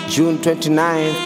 June 29th.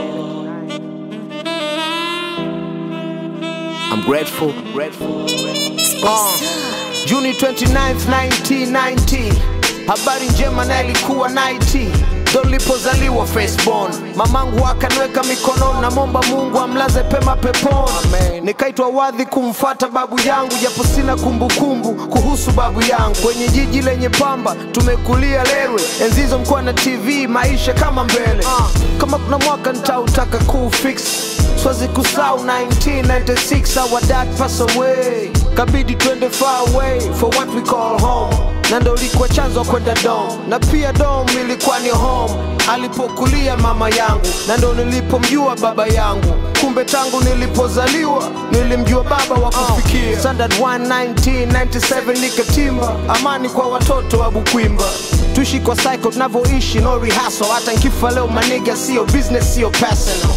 I'm grateful. grateful. Uh, Juni 29th 1990. Habari njema na ilikuwa 90 ndo nilipozaliwa firstborn. Mamangu akaniweka mikononi, namwomba Mungu amlaze pema peponi. Nikaitwa wadhi kumfata babu yangu, japo sina kumbukumbu kuhusu babu yangu. Kwenye jiji lenye pamba tumekulia Lerwe, enzi hizo mkuwa na TV, maisha kama mbele. Kama kuna mwaka nitautaka kufix Swazi kusau 1996 our dad pass away kabidi twende far away for what we call home na ndo ilikuwa chanzo kwenda dom na pia dom ilikuwa ni home alipokulia mama yangu na ndo nilipomjua baba yangu kumbe tangu nilipozaliwa nilimjua baba wa kufikia standard 1 1997 nikatimba amani kwa watoto wa bukwimba tuishi kwa cycle tunavyoishi no rehearsal hata nkifa leo maniga sio business sio personal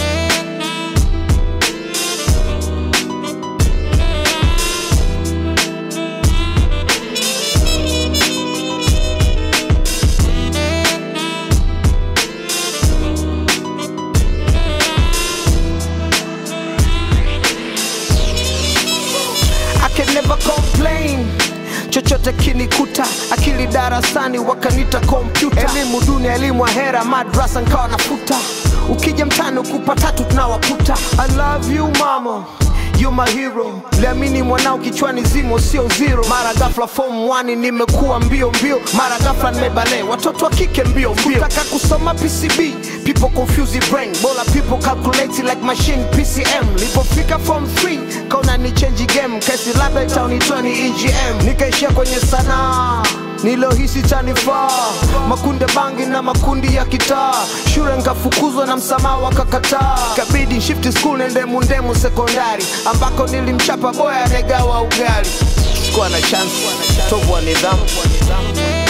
I can never complain chochote kinikuta akili darasani wakanita kompyuta elimu duni elimu ahera madrasa nkawa nafuta ukija mtani ukupa tatu tunawakuta i love you mama You my hero liamini mwanao kichwani zimo sio zero mara gafla form 1 nimekuwa mbio mbio mara gafla nimebale watoto wa kike mbio mbio taka kusoma PCB people confuse the brain bola people calculate like machine PCM lipofika form 3 kaona ni change game kesi labda itaonitoa ni EGM nikaishia kwenye sanaa nilohisi tanifaa makunde bangi na makundi ya kitaa shule nkafukuzwa na msamaha wakakataa kabidi shift school nende mundemu sekondari ambako nilimchapa boya anegawa ugali sikuwa na chance tovu wa nidhamu